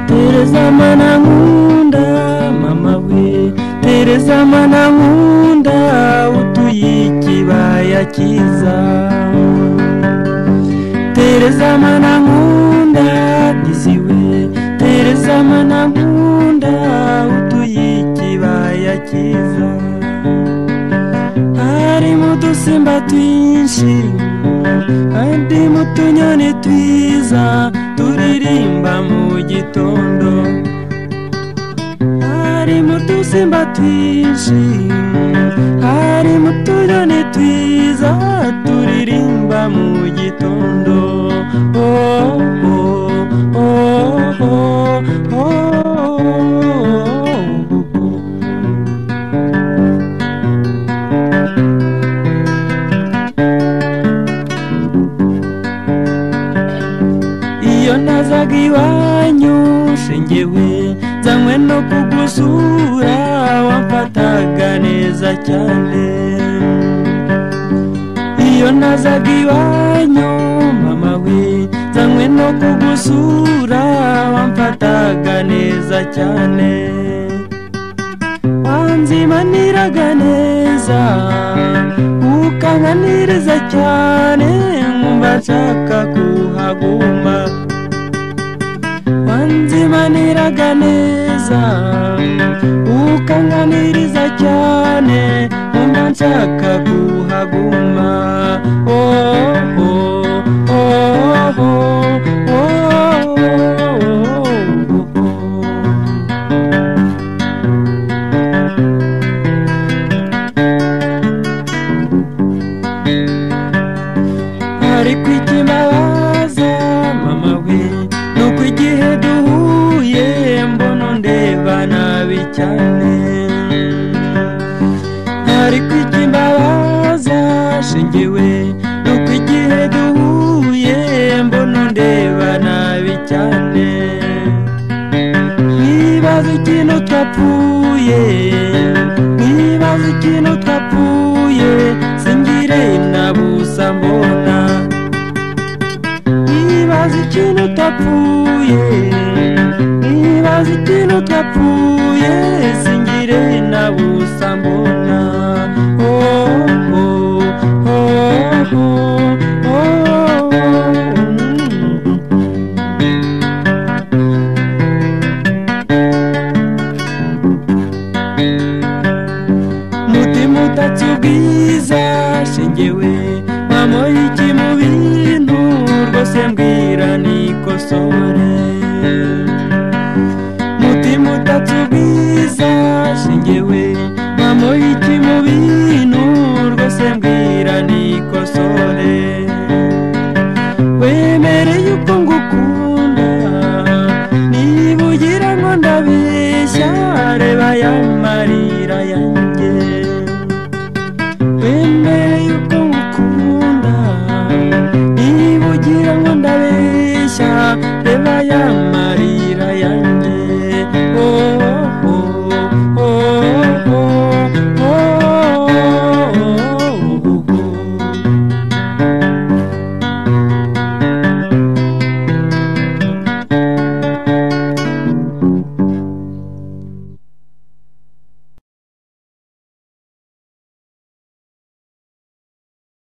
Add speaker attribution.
Speaker 1: tereza mana nkunda mama we tereza mana nkunda utuye ikibaya cyiza tereza mana nkunda diziwe tereza mana nkunda utuye ikibaya cyiza harimo udusimba twinshi harimo utunyoni twiza turirimba mu gitondo harimo udusimba twinshi harimo utunyoni twiza turirimba mu gitondo oh, oh, oh, oh, oh, oh, oh. iyo nazaga iwanyu shingewe nzanywe no kugusura wamfataga neza cyane iyo nazaga iwanyu mama we nzanywe no kugusura wamfataga neza cyane wanzimaniraga neza ukanganiriza cyane nkumva nshaka kuhaguma wanzimaniraga neza ukanganiriza cyane nkumva nshaka kuhaguma oh, oh, oh, oh, oh, oh, oh, oh. ariko ikibabaza mama we ni uko igihe duhuye mbona ndeba nabi cyane ariko ikibabaza shingiwe ni uko igihe duhuye mbona ndeba nabi cyane nkibaza ikintu twapfuye nkibaza ikintu twapfuye singire na busa mbona nkibaza ikintu utapfuye nkibaza ikintu utapfuye singire na busa mbona oh, oh, oh, oh, oh, oh. Mm. mutima utatse ubwiza shingewe mwamoye iki mu bintu rwose mbwira nikosore mutima utatse ubwiza shingewe mwamoye iki mu bintu rwose mbwira nikosore wemereye uko ngukunda niba ugira ngo ndabeshya reba yambaye